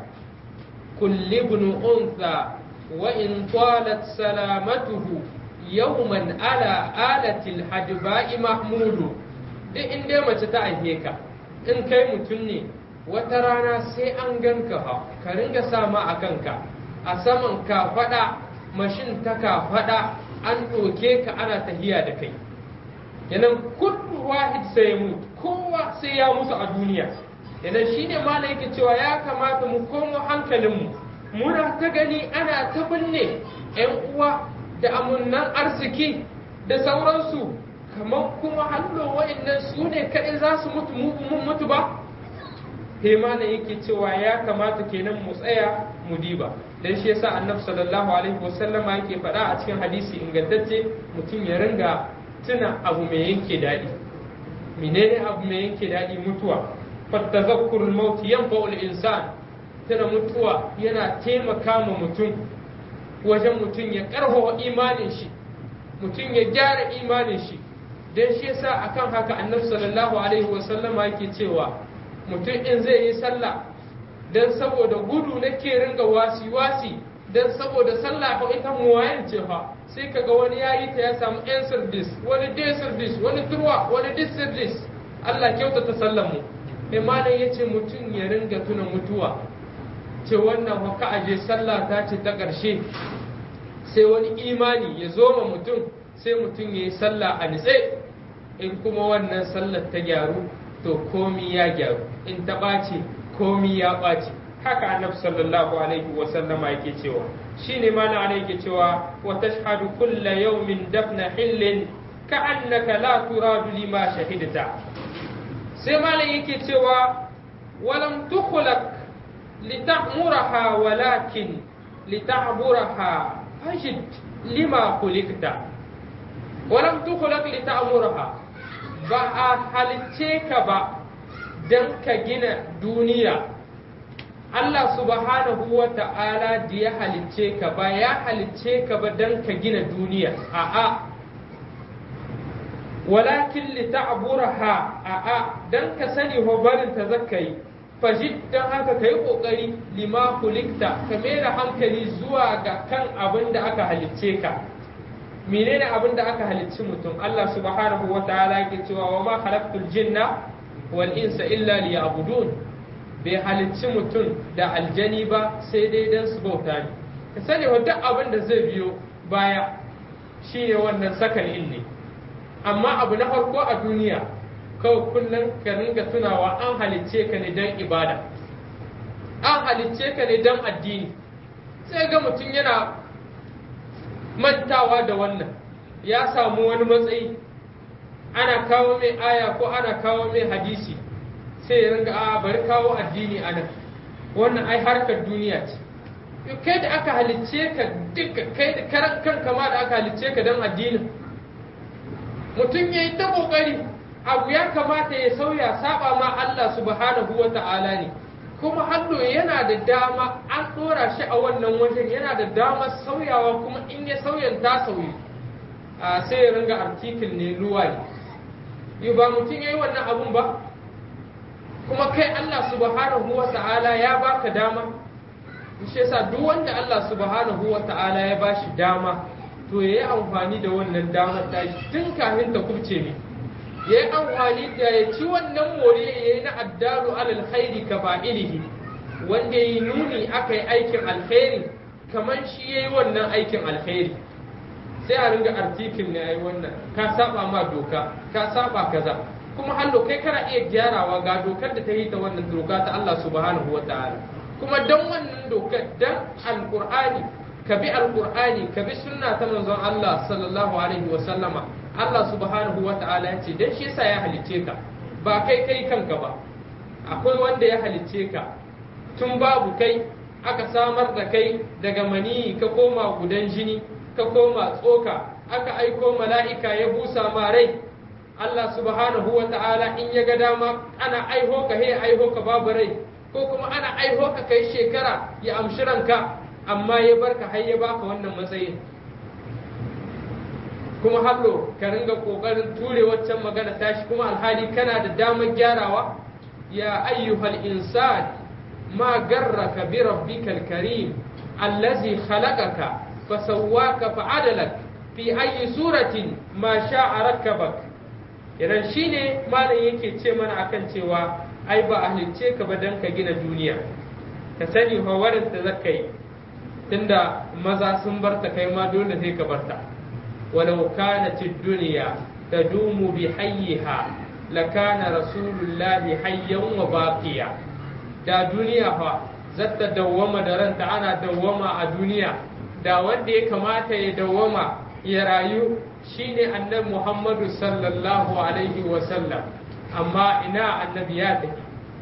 كل ابن أنثى وإن طالت سلامته يوما على آلة الحجباء محمود duk in dai mace ta aihe ka in kai mutum ne wata rana sai an ganka ha ka ringa sama a kanka a saman ka faɗa mashin ta ka faɗa an ɗoke ka ana tahiya da kai yanan kullu wahid sai mutu kowa sai ya mutu a duniya idan shi ne malam yake cewa ya kamata mu komo hankalinmu muna ta gani ana ta binne 'yan uwa da amunnan arziki da sauransu kamar kuma hallo wa'annan su ne kaɗai za su mutu mun mutu ba sai malam yake cewa ya kamata kenan mu tsaya mu diba dan shi yasa annabi sallallahu alaihi wasallama yake faɗa a cikin hadisi ingantacce mutum ya ringa tuna abu mai yanke daɗi menene abu mai yanke daɗi mutuwa فالتذكر الموت ينفع الإنسان tana mutuwa yana taimaka ma mutum wajen mutum ya karfafa imanin shi mutum ya gyara imanin shi don shi yasa akan haka annabi sallallahu alaihi wasallama yake cewa mutum in zai yi sallah don saboda gudu nake ringa wasi wasi don saboda sallah fa ita muwayan ce fa sai kaga wani yayi ta ya samu yan sirdis wani day sirdis wani turwa wani dis sirdis Allah kyautata sallan mu imanin ya ce mutum ya ringa tuna mutuwa ce wannan haka aje sallah ta ce ta ƙarshe sai wani imani ya zo ma mutum sai mutum ya yi sallah a nitse in kuma wannan sallar ta gyaru to komi ya gyaru in ta ɓaci komi ya ɓaci haka annabi sallallahu alaihi wa sallama yake cewa shine mana ana yake cewa wa tashhadu kulla yawmin dafna hillin ka'annaka la turadu lima shahidta sai malam yake cewa walam tukhlaq lita'muraha walakin lita'buraha fajid lima khuliqta walam tukhlaq lita'muraha ba a halicce ka ba dan ka gina duniya Allah subhanahu wa ta'ala da ya halicce ka ba ya halicce ka ba dan ka gina duniya a'a walakin li ta'buraha a'a dan ka sani ho barin ta zakai fajid dan haka kai kokari lima kulikta ka da hankali zuwa ga kan abin da aka halicce ka menene abin da aka halicci mutum Allah subhanahu wa ta'ala yake cewa wa ma khalaqtul jinna wal insa illa liya'budun bai halicci mutum da aljani ba sai dai dan su bauta ne ka sani wa duk abin da zai biyo baya shine wannan sakan ne amma abu na farko a duniya kawai kullum ka ringa tunawa an halicce ka ne don ibada an halicce ka ne don addini sai ga mutum yana mantawa da wannan ya samu wani matsayi ana kawo mai aya ko ana kawo mai hadisi sai ya ringa a bari kawo addini a nan wannan ai harkar duniya ce kai da aka halicce ka duka kai da karan kanka ma da aka halicce ka don addinin mutum ya yi ta ƙoƙari abu ya kamata ya sauya saba ma Allah subhanahu wa ta'ala ne kuma hallo yana da dama an ɗora shi a wannan wajen yana da dama sauyawa kuma in ya sauyan ta sauyi a sai ya ringa artikul ne luwa ne yi ba mutum ya yi wannan abun ba kuma kai Allah subhanahu wa ta'ala ya baka dama shi yasa duk wanda Allah subhanahu wa ta'ala ya bashi dama to ya yi amfani da wannan damar tashi tun kafin ta kubce ne ya yi amfani da ya ci wannan moriya ya yi na addalu alal khairi ka fa'ilihi wanda ya yi nuni aka yi aikin alkhairi kamar shi ya yi wannan aikin alkhairi sai a ringa artikin ne ya yi wannan ka saba ma doka ka saba kaza kuma hallo kai kana iya gyarawa ga dokar da ta yi ta wannan doka ta Allah subhanahu wa ta'ala kuma dan wannan dokar dan alqur'ani ka bi alqur'ani ka bi sunna ta manzon Allah sallallahu alaihi wa sallama Allah subhanahu wa ta'ala ya ce dan shi yasa ya halicce ka ba kai kai kanka ba akwai wanda ya halicce ka tun babu kai aka samar da kai daga maniyi ka koma gudan jini ka koma tsoka aka aiko mala'ika ya busa ma rai Allah subhanahu wa ta'ala in ya ga dama ana aiho ka he aiho ka babu rai ko kuma ana aiho ka kai shekara ya amshi ranka amma ya barka har ya baka wannan matsayin kuma hallo ka ringa kokarin ture waccan magana tashi kuma alhali kana da damar gyarawa ya ayyuhal insan ma garraka bi rabbikal karim allazi khalaqaka fasawwaka fa'adalak fi ayyi suratin ma sha'a rakkabak idan shine malam yake ce mana akan cewa ai ba a halicce ka ba dan ka gina duniya ka sani hawarin da zaka yi tunda maza sun barta kai ma dole sai ka barta walau kanat ad-dunya tadumu bi hayyiha lakana rasulullahi hayyan wa baqiya da duniya fa zata dawwama da ranta ana dawwama a duniya da wanda ya kamata ya dawwama ya rayu shine annabi Muhammadu sallallahu alaihi wa sallam amma ina annabi ya tafi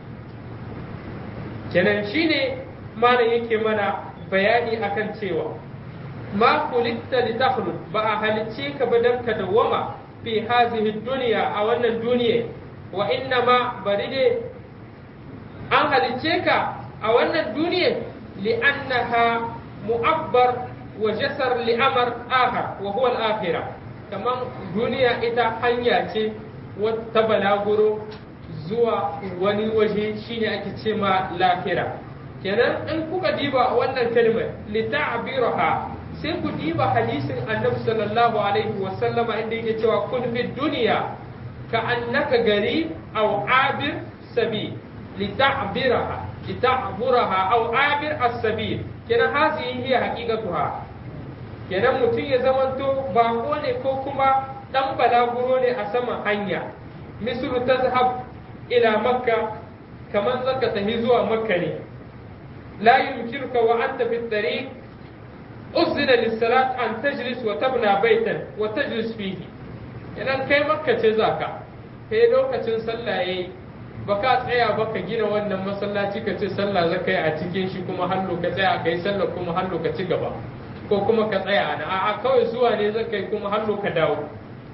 kenan shine malam yake mana bayani akan cewa ma kulitta li takhlud ba a halicce ka ba dan ka dawwama fi hazihi dunya a wannan duniya wa inna ma bari dai an halicce ka a wannan duniya li'annaha mu'abbar wa jasar li'amar akhar wa huwa al-akhirah kaman duniya ita hanya ce ta balaguro zuwa wani waje shine ake ce ma lafira kenan in kuka diba wannan kalmar lita'biraha sai ku diba hadisin annabi sallallahu alaihi wa sallama inda yake cewa kun fi duniya ka annaka gari aw abir sabil lita'biraha lita'buraha aw abir as-sabil kenan hazihi hiya haqiqatuha kenan mutum ya zamanto bako ne ko kuma dan balaguro ne a saman hanya misru tazhab ila makka kamar zaka tafi zuwa makka ne la yumkinuka wa anta fi tariq uzina lis-salat an tajlis wa tabna baitan wa tajlis fihi idan kai makka ce zaka kai lokacin sallah yayi baka tsaya baka gina wannan masallaci ka ce sallah zaka yi a cikin shi kuma hallo ka tsaya kai sallah kuma hallo ka ci gaba ko kuma ka tsaya na a'a kawai zuwa ne zaka yi kuma hallo ka dawo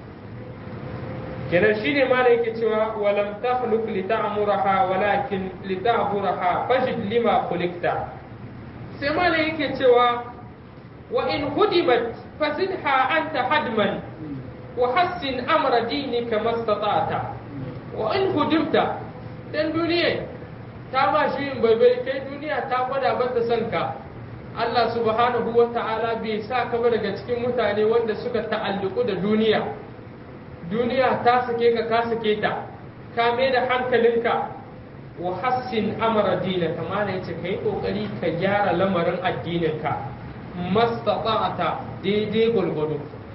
kenan shine ma yake cewa walam takhluq li ta'muraha walakin li ta'buraha fajid lima khuliqta sai ma yake cewa wa in hudimat fazidha anta hadman wa hassin amra dinika mastata'ta wa in hudimta dan duniya ta ba shi yin baibai kai duniya ta gwada bata son ka Allah subhanahu wa ta'ala bai sa ka ba daga cikin mutane wanda suka ta'alluku da duniya duniya ta sake ka ka sake ta ka mai da hankalinka wa hassin amara dina kama da yace kai kokari ka gyara lamarin addininka mastata'ata daidai gulgudu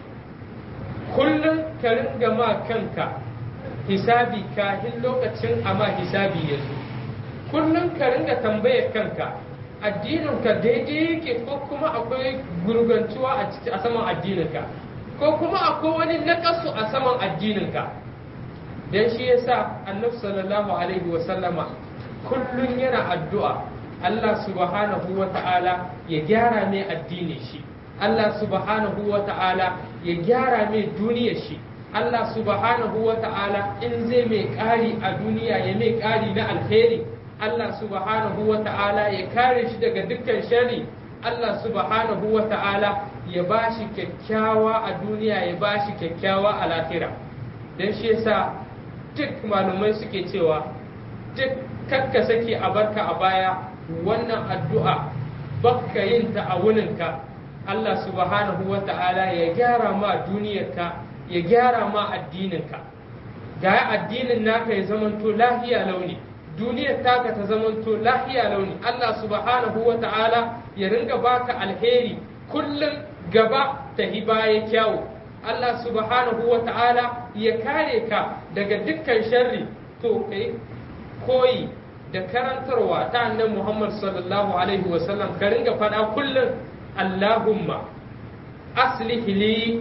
kullum ka ringa ma kanka hisabi kahin lokacin amma hisabi ya zo kullum ka ringa tambayar kanka addininka daidai yake ko kuma akwai gurgantuwa a ciki a saman addininka ko kuma akwai wani nakasu a saman addininka dan shi yasa annabi sallallahu alaihi wa sallama kullum yana addu'a Allah subhanahu wa ta'ala ya gyara mai addinin shi Allah subhanahu wa ta'ala ya gyara mai duniyar shi Allah subhanahu wa ta'ala in zai mai ƙari a duniya ya mai ƙari na alheri Allah subhanahu wa ta'ala ya kare shi daga dukkan shari Allah subhanahu wa ta'ala ya ba shi kyakkyawa a duniya ya ba shi kyakkyawa a lahira don shi yasa duk malumai suke cewa duk kakka sake a barka a baya wannan addu'a bakka yin ta a wuninka Allah subhanahu wa ta'ala ya gyara ma duniyarka ya gyara ma addininka ga addinin naka ya zamanto lahiya launi duniyar taka ta zamanto lahiya launi Allah subhanahu wa ta'ala ya ringa baka alheri kullum gaba ta baya kyawu Allah subhanahu wa ta'ala ya kare ka daga dukkan sharri to kai koyi da karantarwa ta annabi Muhammad sallallahu alaihi wa sallam ka ringa faɗa kullum Allahumma aslih li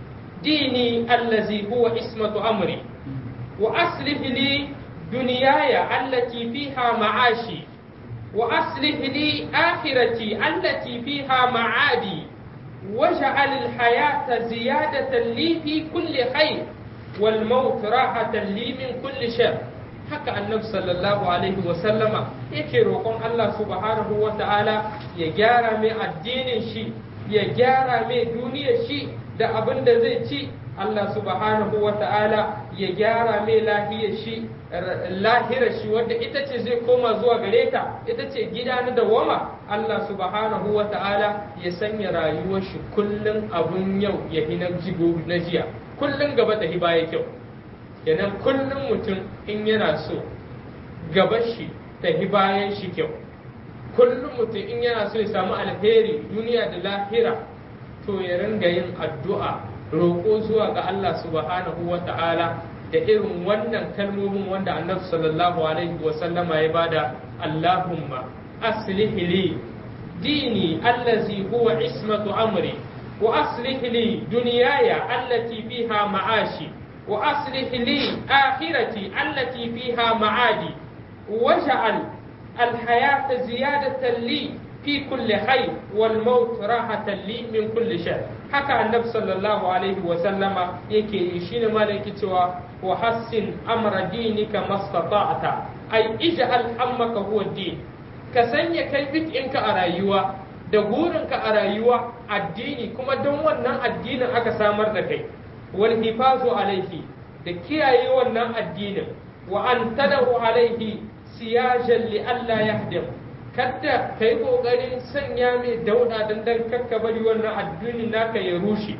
dini allazi huwa ismatu amri wa aslih li دنياي التي فيها معاشي وأصلح لي آخرتي التي فيها معادي واجعل الحياة زيادة لي في كل خير والموت راحة لي من كل شر haka annabi sallallahu alaihi wa sallama yake roƙon Allah subhanahu wa ta'ala ya gyara mai addinin shi ya gyara mai duniyar shi da abin da zai ci Allah subhanahu wa ta'ala ya gyara mai lahiyar shi lahirar shi wadda ita ce zai koma zuwa gare ta ita ce gida na dawama Allah subhanahu wa ta'ala ya sanya rayuwar shi kullum abun yau ya hi na jigo na jiya kullum gaba ta hi baya kyau kenan kullum mutum in yana so gaba shi ta hi bayan shi kyau kullum mutum in yana so ya samu alheri duniya da lahira to ya ringa yin addu'a roƙo zuwa ga Allah subhanahu wa ta'ala da irin wannan kalmomin wanda annabi sallallahu alaihi wa sallama ya bada Allahumma aslih li dini allazi huwa ismatu amri wa aslih li dunyaya allati fiha ma'ashi wa aslih li akhirati allati fiha ma'adi waj'al الحياة زيادة لي في كل خير والموت راحة لي من كل شر haka annabi sallallahu alaihi wa sallama yake yi shine ma yake cewa wa hassin amra dinika mastata'ta ai ij'al hammaka huwa din ka sanya kai bikinka a rayuwa da burinka a rayuwa addini kuma don wannan addinin aka samar da kai wal hifazu alaihi da kiyaye wannan addinin wa an tadahu alaihi siyajan li alla yahdim kadda ka yi ƙoƙarin sanya mai dauɗa don dan kakka bari wannan addini naka ya rushe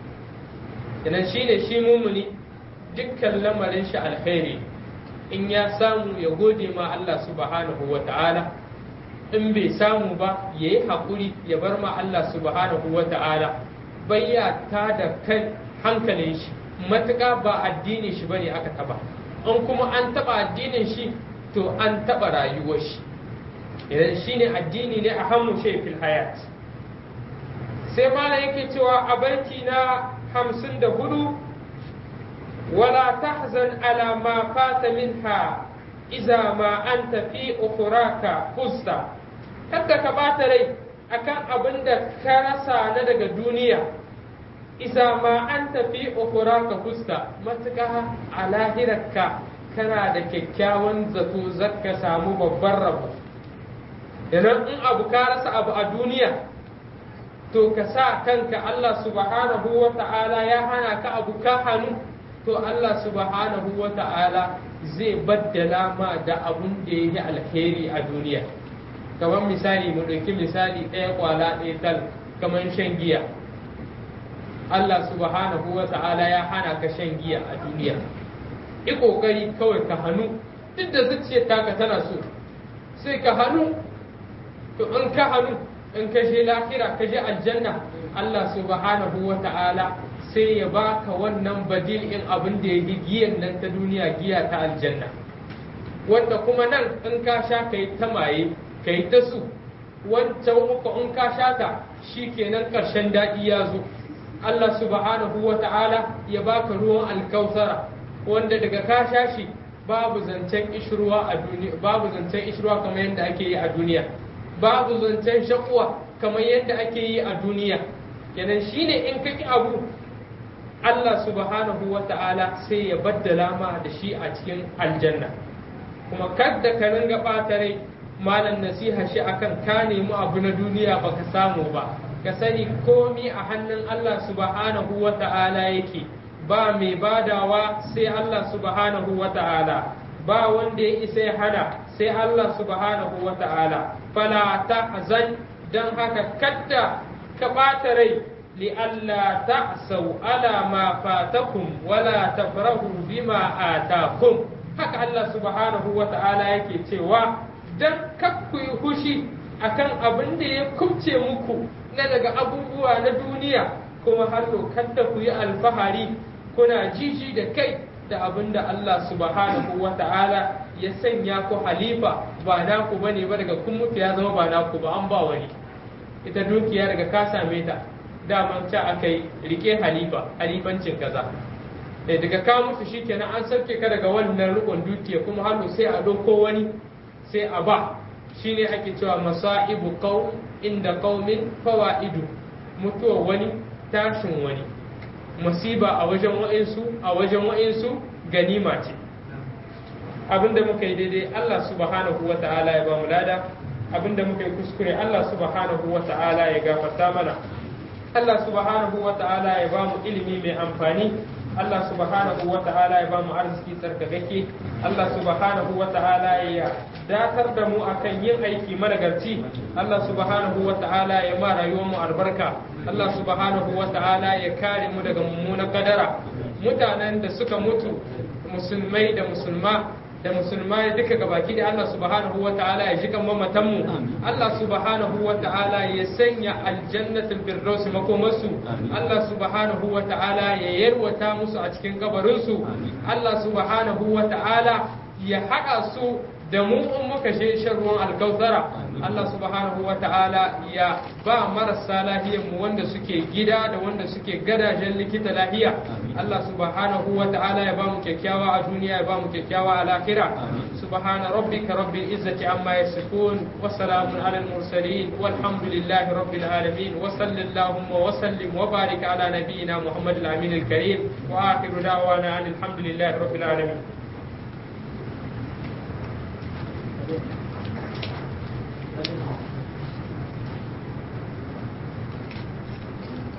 idan shi ne shi mumuni dukkan lamarin shi alkhairi in ya samu ya gode ma Allah subhanahu wa ta'ala in bai samu ba ya yi haƙuri ya bar ma Allah subhanahu wa ta'ala bayya ta da kan hankalin shi matuƙa ba addini shi bane aka taba in kuma an taba addinin shi to an taba rayuwar shi idan shine addini ne a hannu shi fil hayat sai mala yake cewa a banki na hamsin da hudu wala tahzan ala ma fata minha iza ma anta fi ukhraka fusta kada ka bata rai akan abin da ka rasa na daga duniya iza ma anta fi ukhraka fusta matuƙa a lahirarka kana da kyakkyawan zato zaka samu babban rabo idan in abu ka rasa abu a duniya to ka sa kanka Allah subhanahu wa ta'ala ya hana ka abu ka hannu to Allah subhanahu wa ta'ala zai baddala ma da abun da ya yi alheri a duniya kamar misali mu ɗauki misali ɗaya kwala ɗaya tal kamar shan giya Allah subhanahu wa ta'ala ya hana ka shan giya a duniya yi ƙoƙari kawai ka hannu duk da zuciyar taka tana so sai ka hannu to in ka hannu in ka je lahira ka je aljanna Allah subhanahu wa ta'ala sai ya baka wannan badil in abin da ya yi giyan nan ta duniya giya ta aljanna wanda kuma nan in ka sha ka yi ta maye ka yi ta su wancan uku in ka sha ta shi kenan ƙarshen daɗi ya zo Allah subhanahu wa ta'ala ya baka ruwan alkausara wanda daga ka sha shi babu zancen ishruwa a duniya babu zancen ishruwa kamar yadda ake yi a duniya babu zancen shakuwa kamar yadda ake yi a duniya kenan shine in ka ki abu Allah subhanahu wa ta'ala sai ya baddala ma da shi a cikin aljanna kuma kadda ka ringa ɓata rai malam nasiha shi akan ka nemi abu na duniya baka samu ba ka sani komi a hannun Allah subhanahu wa ta'ala yake ba mai badawa sai Allah subhanahu wa ta'ala ba wanda ya isa ya hana sai Allah subhanahu wa ta'ala fala tahzan dan haka kadda ka ɓata rai li'alla ta'sau ala ma fatakum wala tafrahu bima atakum haka Allah subhanahu wa ta'ala yake cewa dan kakku yi hushi akan abin da ya kubce muku na daga abubuwa na duniya kuma har kadda ku yi alfahari kuna jiji da kai da abin da Allah subhanahu wa ta'ala ya sanya ku halifa ba naku bane ba daga kun mutu ya zama ba naku ba an ba wani ita dukiya daga ka same ta daman ca aka yi rike halifa halifancin kaza eh daga ka mutu shikenan an sauke ka daga wannan rikon dukiya kuma hannu sai a ɗauko wani sai a ba shine ake cewa masa'ibu qaum inda qaumin fawaidu mutuwa wani tashin wani musiba a wajen wa'insu a wajen wa'insu ganima ce abinda muka yi daidai Allah subhanahu wa ta'ala ya ba mu lada abinda muka yi kuskure Allah subhanahu wa ta'ala ya gafarta mana Allah subhanahu wa ta'ala ya ba mu ilimi mai amfani Allah subhanahu wa ta'ala ya ba mu arziki tsarkakake Allah subhanahu wa ta'ala ya datar da mu akan yin aiki managarci Allah subhanahu wa ta'ala ya ma rayuwar mu albarka Allah subhanahu wa ta'ala ya kare mu daga mummunan kadara mutanen da suka mutu musulmai da musulma da musulmai duka gabaki da Allah subhanahu wa ta'ala ya jikan mamatan mu Allah subhanahu wa ta'ala ya sanya aljannatul firdaus makomarsu Allah subhanahu wa ta'ala ya yarwata musu a cikin kabarin su Allah subhanahu wa ta'ala ya haɗa su da mu in muka je shan ruwan alkautara Allah subhanahu wa ta'ala ya ba marasa lahiyar mu wanda suke gida da wanda suke gadajen likita lahiya Allah subhanahu wa ta'ala ya ba mu kyakkyawa a duniya ya ba mu kyakkyawa a lahira subhana rabbika rabbil izzati amma yasifun wa salamun alal mursalin walhamdulillahi rabbil alamin wa sallallahu wa sallim wa barik ala nabiyyina muhammadil amin al karim wa akhiru da'wana alhamdulillahi rabbil alamin